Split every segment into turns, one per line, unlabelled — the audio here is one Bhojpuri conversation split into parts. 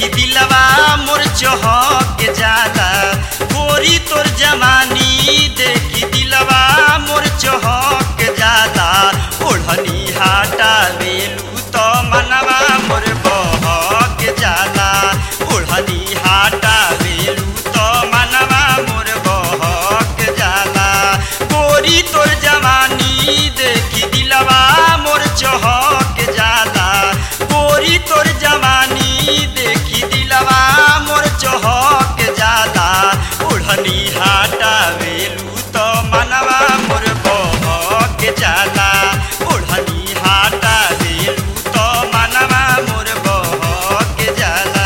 देखी दिलवा मोर चहक जाला गोरी तोर जवानी देखी दिलवा मोर चहक जाला ओढ़नी हाटा बेलू तो मनवा मोर बहक जाला ओढ़नी हाटा बेलू तो मनवा मोर बहक जाला गोरी तोर जवानी देखी दिलवा मोर चहक जाला गोरी तोर जवानी देखी दिलवा मोर चहक जाला ओढ़नी हाटा बेलू तो मनवा मोर बहक जाला ओढ़नी हाटा बेलू तो मनवा मोर बहक जाला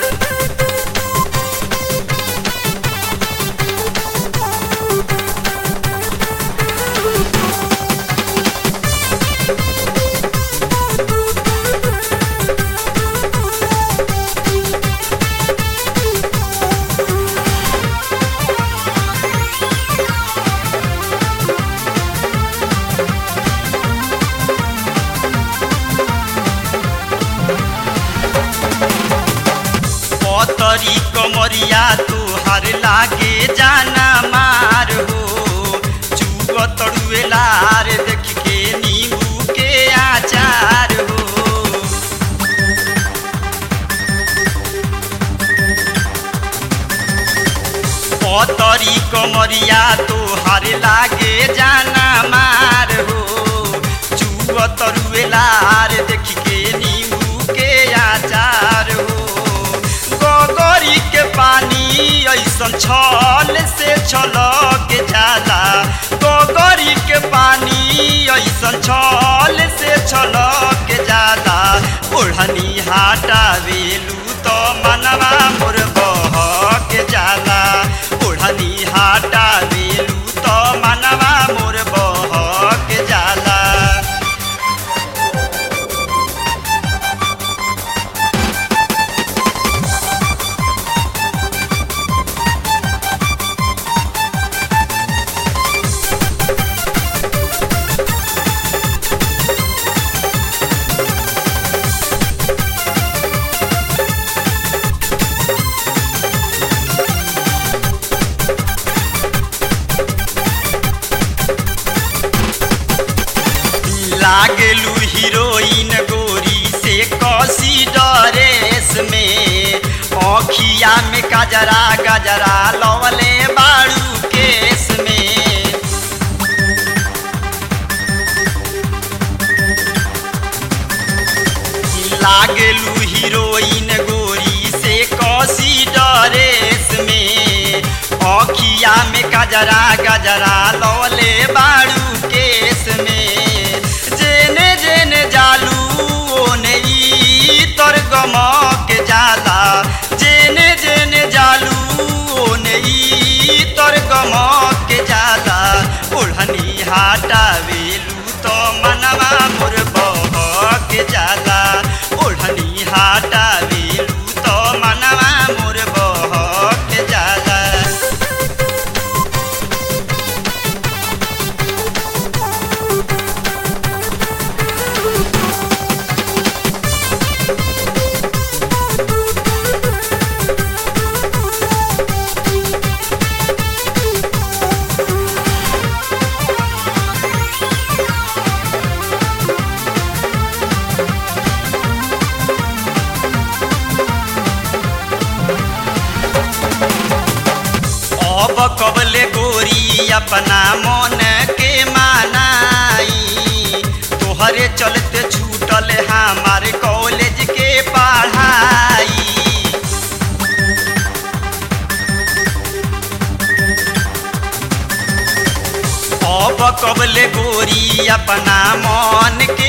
पतरी कमरिया तुहार लागे जाना मार हो चुग तड़ुएलार देख के नींबू के आचार हो पतरी कमरिया तुहार लागे जाना मार हो चुग तरुएलार देख के नींबू के आचार हो गोगरी के पानी ऐसन छल से छलक जाला गोगरी के पानी ऐसन छल से छलक जाला ओढ़नी हाटा बेलू तो मनवा मोर बहक जाला ओढ़नी हाटा बेलू तो मनवा मोर बहक जाला लागलू हीरोइन गोरी से कसी ड्रेस में अखिया में गजरा गजरा लवले बाड़ू केस में लागलू हीरोइन गोरी से कसी ड्रेस में अखिया में गजरा गजरा लवले बाड़ू केस में जेने जेने जालू ओने ई तोर गमक जाला जेने जेने जालू ओने ई तोर गमक जाला ओढ़नी हाटा वेलू तो मनवा मोर बहक जाला ओढ़नी हाटा वेलू तो मनवा मोर बहक जाला अब कबले गोरी अपना मन के मानाई तोहरे चलते छूटल हमार कॉलेज के पढ़ाई अब कबले गोरी अपना मन के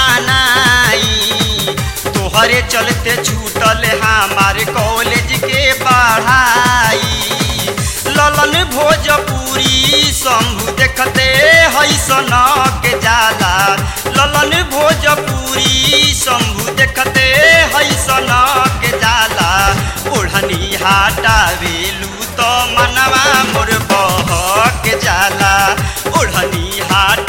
मानाई तोहरे चलते छूटल हमार कॉलेज के पढ़ाई ललन भोजपुरी शंभु देखते है सनक जाला ललन भोजपुरी शंभु देखते है सनक जाला ओढ़नी हाटा वेलू तो मनवा मोर बहक जाला ओढ़नी हाट